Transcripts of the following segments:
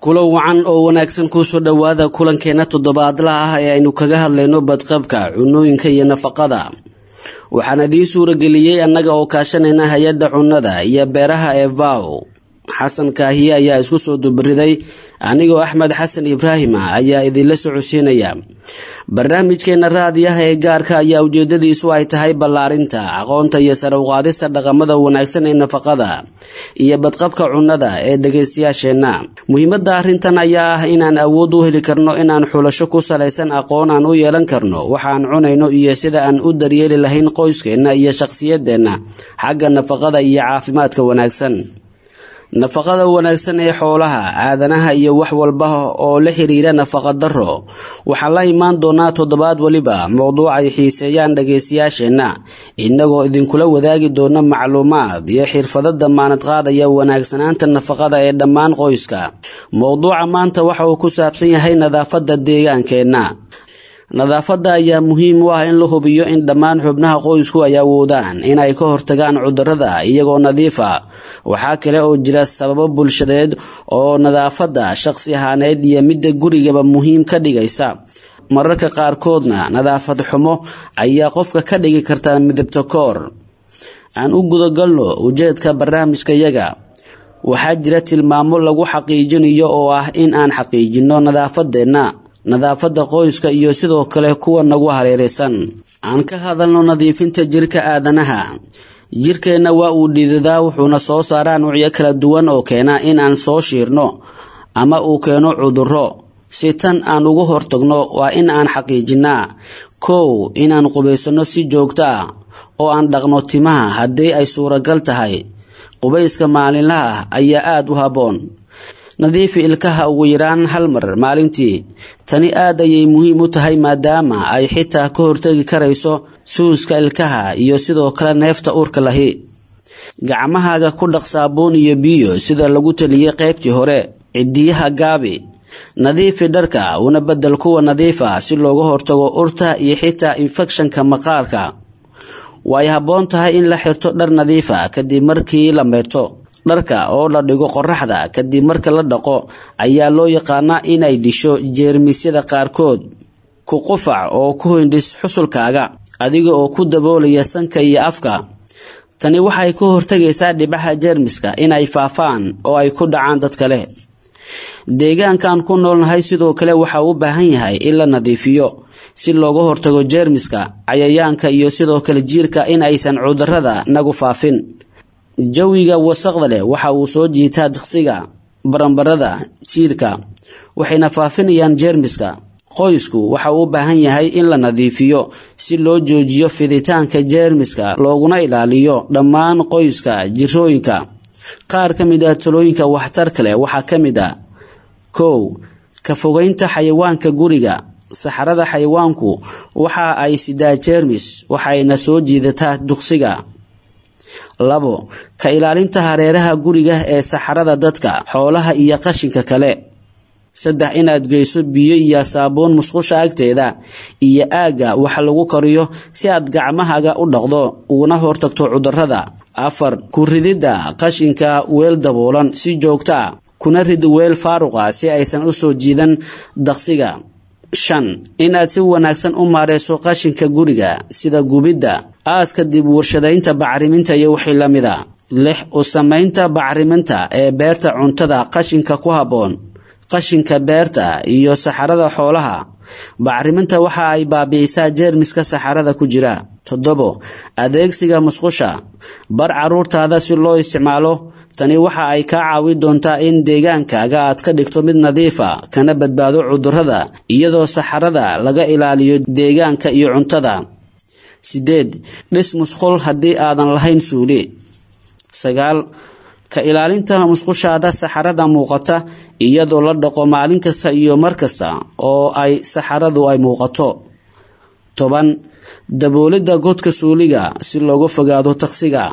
kulo wacan oo wanaagsan kuusoo dhowaada kulankeena toddobaadlaha ah ee aynu kaga hadlayno badqabka cunooyinka iyo nafaqada waxaan idiin suurageliyey annaga oo kaashanayna hay-adda cunnada iyo beeraha ee vow xasan kaahiye ayaa isku soo dubariday anigoo axmed xasan ibraahim ah ayaa idinla socodsiinaya barnaamijkeena raadiyaha ee gaarka ayaa ujeedadiisu ay tahay ballaarinta aqoonta iyo sare uqaadista dhaqamada wanaagsan ee nafaqada iyo badqabka cunnada ee dhagaystayaasheenna muhiimadda arrintan ayaa ah inaan awood u heli karno inaan xulasho ku salaysan aqoon aan u yeelan karno waxaan cunayno iyo sida aan u daryeeli lahayn qoyskeenna iyo shaqsiyadeenna xagga nafaqada iyo caafimaadka wanaagsan nafaqada wanaagsan ee xoolaha aadanaha iyo wax walba oo la xiriira nafaqa daro waxaan la imaan doonaa toddobaad weliba mowduuc ay xiiseeyaan dhagaystayaasheenna innagoo idinkula wadaagi doona macluumaad iyo xirfado damaanad qaadaya wanaagsanaanta nafaqada ee dhammaan qoyska mowduuca maanta waxa uu ku saabsan yahay nadaafadda deegaankeenna nadaafadda ayaa muhiim u ah in la hubiyo in dhammaan xubnaha qoysku ay awoodaan inay ka hortagaan cudurrada iyagoo nadiif ah waxaa kale oo jira sababo bulshadeed oo nadaafadda shaqsi ahaaneed iyo midda gurigaba muhiim ka dhigaysa mararka qaarkoodna nadaafad xumo ayaa qofka ka dhigi karta midabta koor aan u gudagalno ujeedka barnaamijkayaga waxaa jira tilmaamo lagu xaqiijinayo oo ah in aan xaqiijinno nadaafadeenna nadaafadda qoyska iyo sidoo kale kuwa nagu hareeraysan aan ka hadalno nadiifinta jirka aadanaha jirkeenna waa uu dhiidadaa wuxuuna soo saaraa nuucyo kala duwan oo keena in aan soo shiirno ama uu keeno cudurro si tan aan uga hortagno waa in aan xaqiijinnaa kow inaan qubaysanno si joogto ah oo aan dhaqno timaha haddii ay suuragal tahay qubayska maalinlaha ah ayaa aada u habboon nadiifi ilkaha ugu yaraan hal mar maalintii tani aad ayay muhiim u tahay maadaama ay xitaa ka hortegi karayso suuska ilkaha iyo sidoo kale neefta urka lahi gacmahaaga ku dhaq saabuun iyo biyo sida lagu taliyey qaybtii hore cidiyaha gaabi nadiifi dharka una bedel kuwa nadiifa si looga hortago urta iyo xitaa infekshanka maqaarka way habboon tahay in la xirto dhar nadiifa kadib markii la meerto dharka oo la dhigo qoraxda kadib marka la dhaqo ayaa loo yaqaanaa inay disho jeermisyada qaarkood ku qufac oo ku hindhis xusulkaaga adiga oo ku daboolaya sanka iyo afka tani waxay ka hortagaysaa dhibaxa jeermiska inay faafaan oo ay ku dhacaan dad kale deegaankaan ku noolnahay sidoo kale waxa u baahan yahay in la nadiifiyo si looga hortago jeermiska cayayaanka iyo sidoo kale jiirka in aysan cudurrada nagu faafin jawiga wasaqda leh waxa uu soo jiitaa diqsiga baranbarada jiirka waxayna faafinayaan jeermiska qoysku waxa uu u baahan yahay in la nadiifiyo si loo joojiyo fiditaanka jeermiska looguna ilaaliyo dhammaan qoyska jirooyinka qaar ka mid ah talooyinka waxtarka leh waxaa ka mid ah kow ka fogeynta xayawaanka guriga saxarada xayawaanku waxa ay sidaa jeermis waxayna soo jiidataa duqsiga labo ka ilaalinta hareeraha guriga ee saxarada dadka xoolaha iyo qashinka kale saddex inaad geyso biyo iyo saabuun musqusha agteeda iyo aagga wax lagu kariyo si aad gacmahaaga u dhaqdo uguna hortagto cudurrada afar ku rididda qashinka weel daboolan si joogto ah kuna rid weel faaruqa si aysan u soo jiidan daqsiga shan inaad si wanaagsan u maareyso qashinka guriga sida gubidda aaska dib warshadaynta bacriminta iyo wixii la mida lix u samaynta bacriminta ee beerta cuntada qashinka ku habboon qashinka beerta iyo saxarada xoolaha bacriminta waxa ay baabi'isaa jeermiska saxarada ku jira toddobo adeegsiga musqusha bar caruurtaada si loo isticmaalo tani waxa ay kaa caawin doontaa in deegaankaaga aad ka dhigto mid nadiifa kana badbaado cudurrada iyadoo saxarada laga ilaaliyo deegaanka iyo cuntada sideed dhis musqul haddii aadan lahayn suuli sagaal ka ilaalinta musqushaada saxarada muuqata iyadoo la dhaqo maalin kasta iyo mar kasta oo ay saxaradu ay muuqato toban daboolidda godka suuliga si looga fogaado taqsiga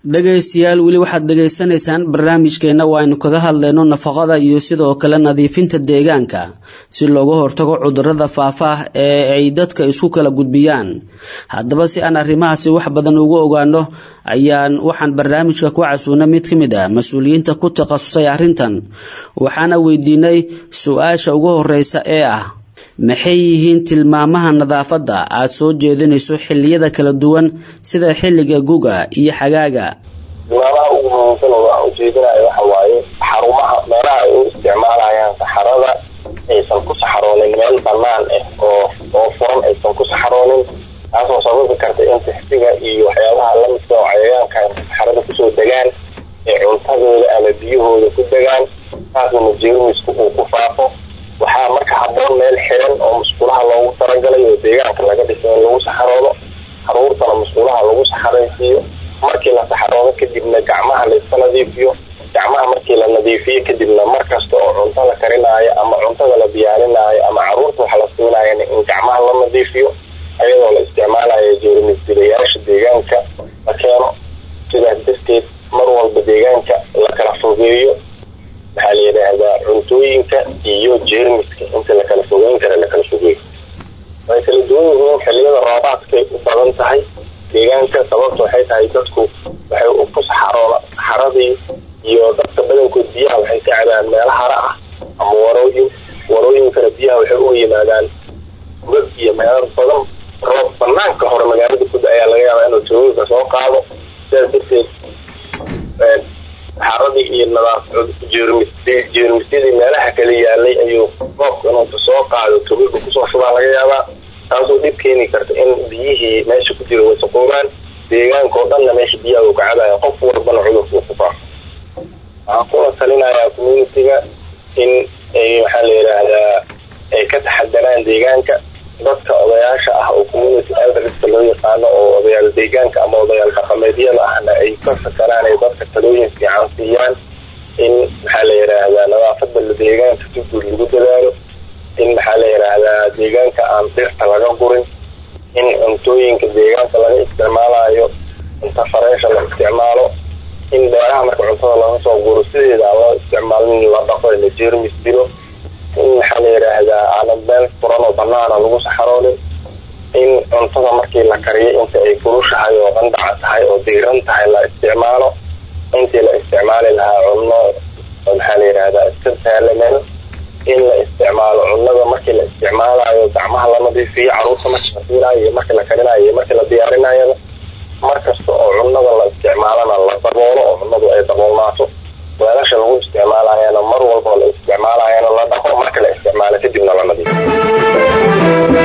dhegaystayaal weli waxaad dhegaysanaysaan barnaamijkeenna oo aynu kaga hadlayno nafaqada iyo sidoo kale nadiifinta deegaanka si looga hortago cudurada faafaah ee ay dadka isku kala gudbiyaan haddaba si aan arrimahaasi wax badan ugu ogaano ayaan waxaan barnaamijka ku casuunay mid ka mid ah mas-uuliyiinta ku takhasusay arrintan waxaana weydiinay su-aasha ugu horeysa ee ah maxay yihiin tilmaamaha nadaafadda aada soo jeedinayso xilliyada kala duwan sida xilliga guga iyo xagaaga tilmaamaha ugu muhiimsan oo aan ujeedinayo waxa waaye xarumaha meelaha ay u isticmaalayaan saxarada aysan ku saxaroonin meel banaan ah oo oo furan aysan ku saxaroonin taasoo sababi karta in tixsiga iyo waxyaabaha lamidka oo cayayaanka saxarada kusoo degaan ee cuntadooda ama biyahooda ku degaan taasna jeermisku uu ku faafo waxaa marka haboon meel xiran oo musqulaha loogu talagalay oo deegaanka laga dhisay in lagu saxaroodo caruurtana musqulaha lagu saxaraysiiyo markii la saxaroodo kadibna gacmaha layska nadiifiyo gacmaha markii la nadiifiyo kadibna mar kasta oo cunto la karinaayo ama cuntada la diyaarinaayo ama caruurta wax la siinayan in gacmaha la nadiifiyo ayadoo la isticmaalayo jeermis dilayaasha deegaanka la keeno sidaas darteed mar walba deegaanka la kala fogeeyo maxaa la yidhaahdaa cuntooyinka iyo jeermiska inta lakala fogeyn kara lakala fogeeyo way kala duwan yihiin xiliyada roobaadkay u badan tahay deegaanka sababta waxay tahay dadku waxay ku saxaroola saxaradii iyo dadka badankood biyaha waxay ka cabaan meelo hara ah ama warooyin warooyinkana biyaha waxay uga yimaadaan god iyo meelo badan roob banaanka hore magaalada kuda ayaa laga yaabaa inuu tooyinka soo qaado sidaas darteed saxaradii iyo nadaaf jeermis jeermisyadii meelaha kala yaalay ayuu roobka inuuta soo qaado togaga kusoo shubaa laga yaabaa taasoo dhib keeni karta in biyihii meesha ku jira wasaqoobaan deegaanka oo dhanna meesha biyaha uu kacabaya qof walbana cudurka uu ku faafo waxaan kuna talinayaa communitiga in ay maxaa la yidhaahdaa ay ka taxadaraan deegaanka dadka odayaasha ah oo community elderska loo yaqaano oo odayaal deegaanka ama odayaal dhaqameedyada ahna ay ka fakaraan ay dadka talooyin fiican siiyaan in maxaa la yidhaahdaa nadaafada deegaanka si guud lagu dadaalo in maxaa la yidhaahdaa deegaanka aan dhirta laga gurin in cuntooyinka deegaanka laga isticmaalayo cunto fareesha la isticmaalo in beeraha marka cuntada laga soo guro sideeda aan loo isticmaalin la dhaqo la jeermis dilo in maxaa la yidhaahdaa aanan meel furan oo banaana lagu saxaroonin in cuntada markii la kariyo inta ay kulushahay oo qandaca tahay oo diiran tahay la isticmaalo intii la isticmaali lahaa cunno maxaa la yidhaahdaa iska saalameen in la isticmaalo cunnada markii la isticmaalayo gacmaha la nadiifiyo caruurta markii la siinayo iyo markii la karinayo iyo markii la diyaarinayaba mar kasta oo cunnada la isticmaalana la daboolo oo cunnadu ay daboolnaato weelasha lagu isticmaalayana mar walba la isticmaalayana la dhaqo marka la isticmaalo kadibna la nadiifo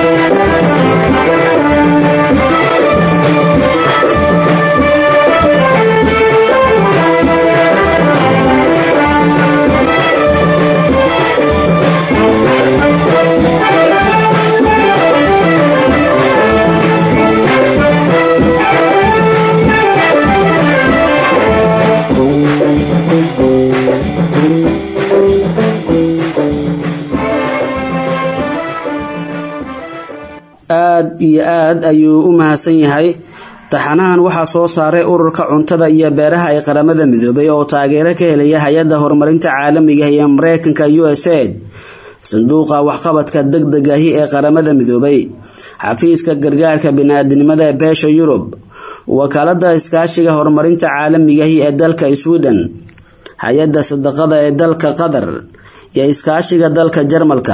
aada iyo aad ayuu u mahadsan yahay taxanahan waxaa soo saaray ururka cuntada iyo beeraha ee qaramada midoobay oo taageero ka helaya hay-adda horumarinta caalamiga ee mareykanka u s aid sanduuqa waxqabadka deg degahi ee qaramada midoobay xafiiska gargaarka bini-aadinimada ee beesha yurub wakaalada iskaashiga horumarinta caalamigahi ee dalka sweden hay-adda sadaqada ee dalka qatar iyo iskaashiga dalka jarmalka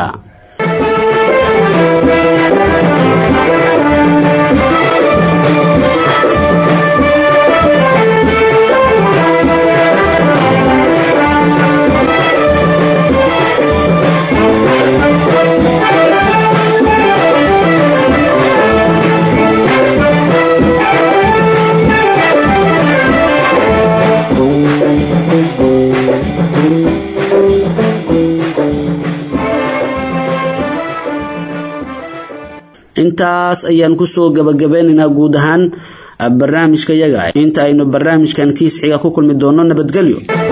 intaas ayaan kusoo gabagabeynaynaa guud ahaan barnaamijka yaga inta aynu barnaamijkan kiis xiga ku kulmi doono nabadgelyo